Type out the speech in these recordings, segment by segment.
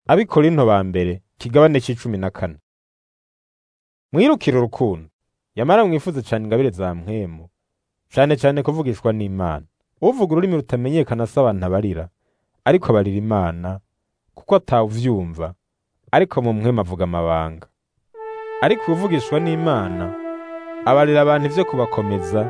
abikorinto ba mbere kigabane c'icumi na kane mwirukire urukundo yamara mwifuze cane ingabire za mpwemu cane cane kuvugishwa n'imana uvuga ururimi rutamenyekana si abantu abarira ariko abarira imana kuko atawuvyumva ariko mu mpwemu avuga amabanga ariko uvugishwa n'imana abarira abantu ivyo kubakomeza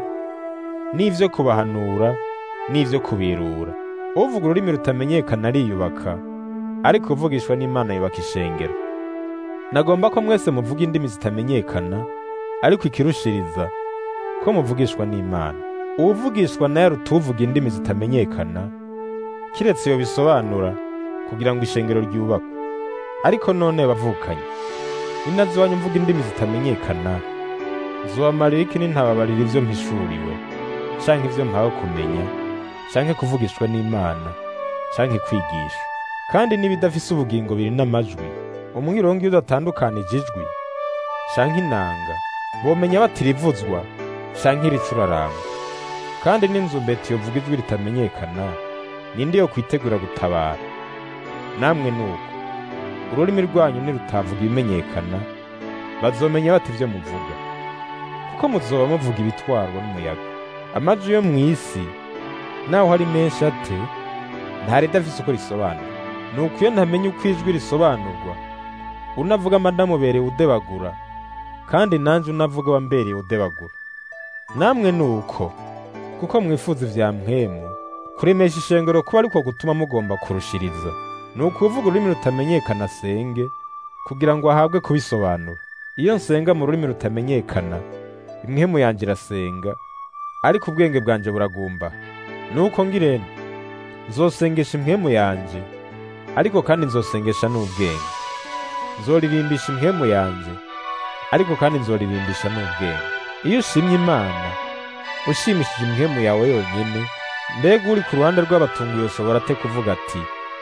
n'ivyo kubahanura n'ivyo kubirura uvuga ururimi rutamenyekana ariyubaka ariko uvugishwa n'imana yubaka ishengero nagomba ko mwese muvuga indimi zitamenyekana ariko ikirushiriza ko muvugishwa n'imana uwuvugishwa nayo arutuvuga indimi zitamenyekana kiretse iyo bisobanura kugira ngo ishengero ryubakwe ariko none bavukanye ninazi wanyu mvuga indimi zitamenyekana zobamarira iki nintababarira ivyo mpishuriwe canke ivyo mpawe kumenya canke kuvugishwa n'imana canke kwigisha kandi n'ibidafise ubugingo biri n'amajwi umwirongo iyo udatandukanije ijwi canke inanga bomenya batirivuzwa canke iricuraranga kandi n'inzu mbeti yovuga ijwi ritamenyekana ninde yo kwitegura gutabara namwe nuko ururimi rwanyu nirutavuga ibimenyekana bazomenya bati ivyo muvuga kuko muzoba muvuga ibitwarwa n'umuyaga amajwi yo mw'isi naho hari menshi ate nta ridafise uko risobanura nuko iyo ntamenya uko ijwi risobanurwa unavuga amadamubereye udebagura kandi nanje unavuga wambereye udebagura namwe nuko kuko mwifuza ivya mpwemu kuremesha ishengero kuba ariko gutuma mugomba kurushiriza ni ukuvuga ururimi rutamenyekana asenge kugira ngo ahabwe kubisobanura iyo nsenga mu rurimi rutamenyekana impwemu yanje irasenga ariko ubwenge bwanje buragumba nuko ngirente nzosengesha impwemu yanje ariko kandi nzosengesha n'ubwenge nzoririmbisha impwemu yanje ariko kandi nzoririmbisha n'ubwenge iyo ushimye imana ushimishije impwemu yawe yonyene mbega uri ku ruhande rw'abatunguye ushobora te kuvuga ati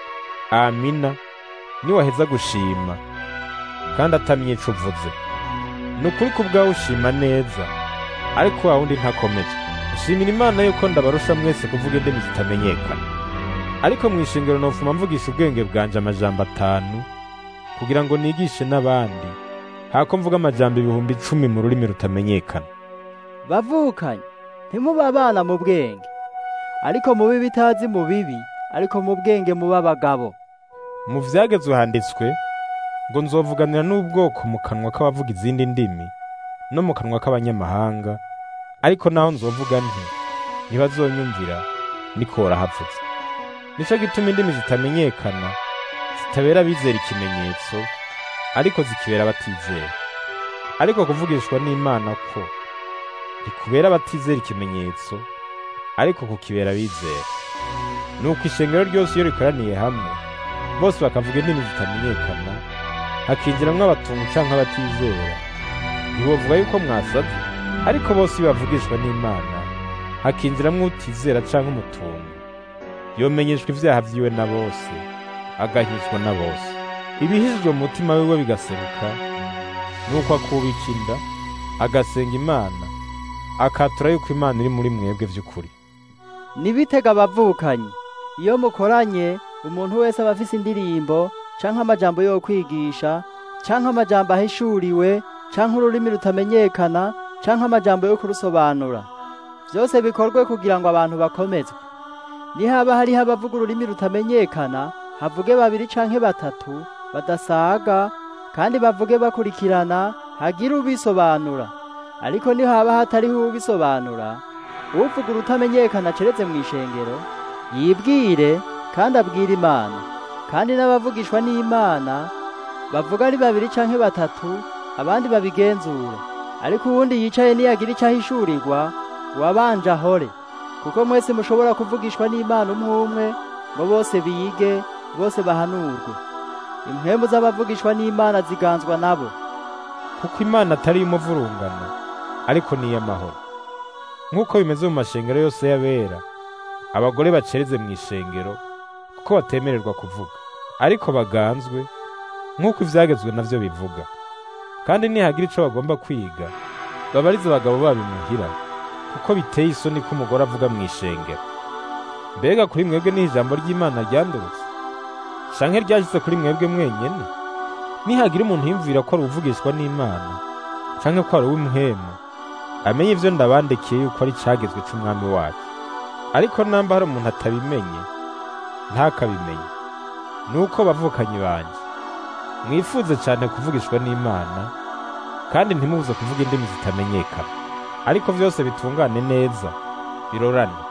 amina niwaheza gushima kandi atamenye ico uvuze ni ukuri ku bwawe ushima neza ariko wa wundi ntakomeje ushimira imana yuko ndabarusha mwese kuvuga indimi zitamenyekana ariko mu ishingiro nofuma mvugisha ubwenge bwanje amajambo atanu kugira ngo nigishe n'abandi hako mvuga amajambo ibihumbi icumi mu rurimi rutamenyekana bavukanye ntimuba abana mu bwenge ariko mubi bitazi mu bibi ariko mu bwenge muba abagabo mu vyagezwe handitswe ngo nzovuganira n'ubwoko mu kanwa k'abavuga izindi ndimi no mu kanwa k'abanyamahanga ariko naho nzovuga nti ntibazonyumvira nikora havutse nico gituma indimi zitamenyekana zitabera abizera ikimenyetso ariko zikibera abatizera ariko kuvugishwa n'imana ko ntikubera abatizera ikimenyetso ariko kukibera abizera nuko ishengero ryose iyo rikoraniye hamwe bose bakavuga indimi zitamenyekana hakinjiramwo abatungu canke abatizera ntibovuga yuko mwasaze ariko bose iyo bavugishwa n'imana hakinjiramwo utizera canke umutungu yomenyeshwa ivyaha vyiwe na bose agahizwa na bose ibihishijwe mu mutima wiwe bigaseruka nuko akubika inda agasenga imana akatura yuko imana iri muri mwebwe vy'ukuri nibitega abavukanyi iyo mukoranye umuntu wese aba afise indirimbo canke amajambo yo kwigisha canke amajambo ahishuriwe canke ururimi rutamenyekana canke amajambo yo kurusobanura vyose bikorwe kugira ngo abantu bakomezwe nihaba hariho abavuga ururimi rutamenyekana havuge babiri canke batatu badasaga kandi bavuge bakurikirana hagire ubisobanura ariko nihaba hatariho ubisobanura uvuga urutamenyekana ceretse mu ishengero yibwire kandi abwire imana kandi n'abavugishwa n'imana bavuga ari babiri canke batatu abandi babigenzure ariko uwundi yicaye niyagira ico ahishurirwa uwabanje ahore kuko mwese mushobora kuvugishwa n'imana umwe umwe ngo bose bige bose bahanurwe impwemu z'abavugishwa n'imana ziganzwa nabo kuko imana atari iy'umuvurungano ariko ni iy'amahoro nk'uko bimeze mu mashengero yose y'abera abagore bacereze mu ishengero kuko batemererwa kuvuga ariko baganzwe nk'uko ivyagezwe navyo bivuga kandi nihagira ico bagomba kwiga babarize abagabo babo imuhira kuko biteye isoni ko umugore avuga mu ishengero mbega kuri mwebwe ni ijambo ry'imana ryandurutse canke ryashitse kuri mwebwe mwenyene nihagira umuntu yumvira ko ari uvugishwa n'imana canke ko ari uw'imhemu amenye ivyo ndabandekiye yuko ari cagezwe c'umwami wacu ariko namba hari umuntu atabimenye ntakabimenye nuko bavukanyi banje mwifuze cyane kuvugishwa n'imana kandi ntimubuze kuvuga indimi zitamenyekana ariko vyose bitungane neza birorane